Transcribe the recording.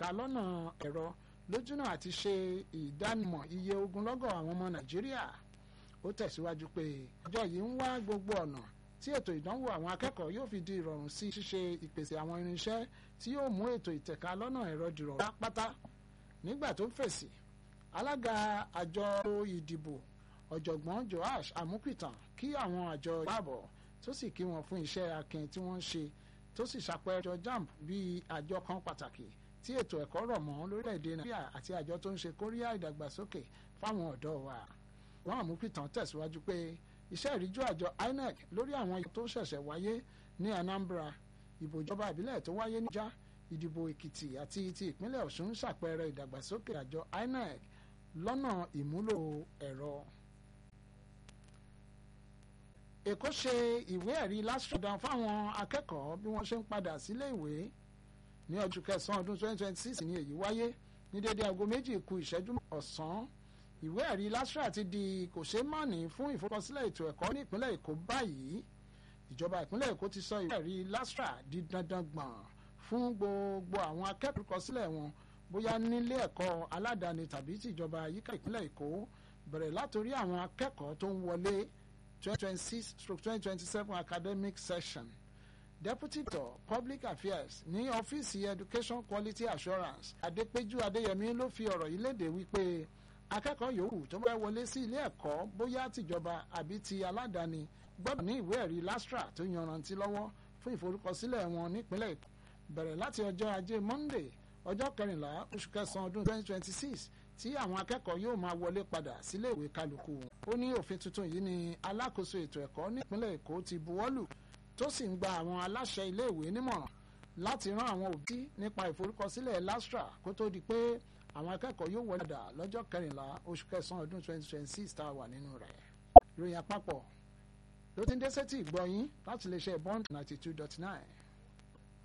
ìtẹ̀ka lọ́nà ẹ̀rọ lójúnà àti ṣe ìdánimọ̀ iye ogunlọ́gọ̀ àwọn ọmọ nàìjíríà ó tẹ̀síwájú pé àjọ yìí ń wá gbogbo ọ̀nà tí ètò ìdánwò àwọn akẹ́kọ̀ọ́ yóò fi di ìrọ̀rùn sí ṣíṣe ìpèsè àwọn irinṣẹ́ tí yóò mú ètò ìtẹ̀ka lọ́nà ẹ̀rọ dìrọ̀ pátá nígbà tó ń fèsì alága àjọ ìdìbò ọ̀jọ̀gbọ́n Joash Amupitan kí àwọn àjọ ìbáàbọ̀ tó sì kí wọn fún iṣẹ́ akin tí wọ́n ń ṣe tó sì ṣàpẹẹrẹ JAMB bíi àjọ kan pàtàkì tí ètò ẹ̀kọ́ rọ̀ mọ́ lórílẹ̀‐èdè Nàìjíríà àti àjọ tó ń ṣe kóríyá ìdàgbàsókè fáwọn ọ̀dọ́ wa wọn Amupitan tẹ̀síwájú pé iṣẹ́ ìríjú àjọ INEC lórí àwọn ìbò tó ṣẹ̀ṣẹ̀ wáyé ní Anambra ìbò ìjọba ìbílẹ̀ tó wáyé níjà ìdìbò Èkìtì àti ti ìpínlẹ̀ Ọ̀ṣun ń ṣàpẹẹrẹ ìdàgbàsókè àjọ INEC lọ́nà ìmúlò ẹ̀rọ. Èkó ṣe ìwé ẹ̀rí lásìkò fáwọn akẹ́kọ̀ọ́ bí wọ́n ṣe ń padà sílé ìwé ní ọdún kẹsàn-án ọdún 2026 ní èyí wáyé ní dédé aago méjì ku ìṣẹ́jú ọ̀sán ìwé ẹ̀rí LASTRA ti di kòṣeémánì fún ìforúkọsílẹ̀ ètò ẹ̀kọ́ ní ìpínlẹ̀ Èkó báyìí ìjọba ìpínlẹ̀ Èkó ti sọ ìwé ẹ̀rí LASTRA di dandan gbọ̀n fún gbogbo àwọn akẹ́kọ̀ọ́ kọsílẹ̀ wọn bóyá nílé ẹ̀kọ́ aládàáni tàbí tìjọba yíká ìpínlẹ̀ Èkó bẹ̀rẹ̀ látòrí àwọn akẹ́kọ̀ọ́ tó ń wọlé 2026-2027 academic session deputy director public affairs ní ọ́fíìsì education quality assurance Adépéjú Adéyẹmí ló fi ọ̀rọ̀ yìí léde wípé akẹ́kọ̀ọ́ yòówù tó bá wọlé sí ilé ẹ̀kọ́ bóyá tìjọba àbí ti aládàáni gbọ́dọ̀ ní ìwé ẹ̀rí LASTRA tó yanrantí lọ́wọ́ fún ìforúkọsílẹ̀ wọn nípínlẹ̀ Èkó bẹ̀rẹ̀ láti ọjọ́ ajé Monday ọjọ́ kẹrìnlá oṣù kẹsàn-án ọdún 2026 tí àwọn akẹ́kọ̀ọ́ yóò máa wọlé padà sílé ìwé kálukú wọn. ó ní òfin tuntun yìí ni alákòóso ètò ẹ̀kọ́ nípínlẹ̀ Èkó ti buwọ́lù tó sì ń gba àwọn aláṣẹ iléèwé nímọ̀ràn láti rán àwọn òbí nípa ìforúkọsílẹ̀ LASTRA kó tó di pé àwọn akẹ́kọ̀ọ́ yóò wọlé padà lọ́jọ́ kẹrìnlá oṣù kẹsàn-án ọdún 2026 tá a wà nínú rẹ̀. ìròyìn àpapọ̀ ló ti ń dé sétí ìgbọ́ yín láti lè ṣe bond 92.9.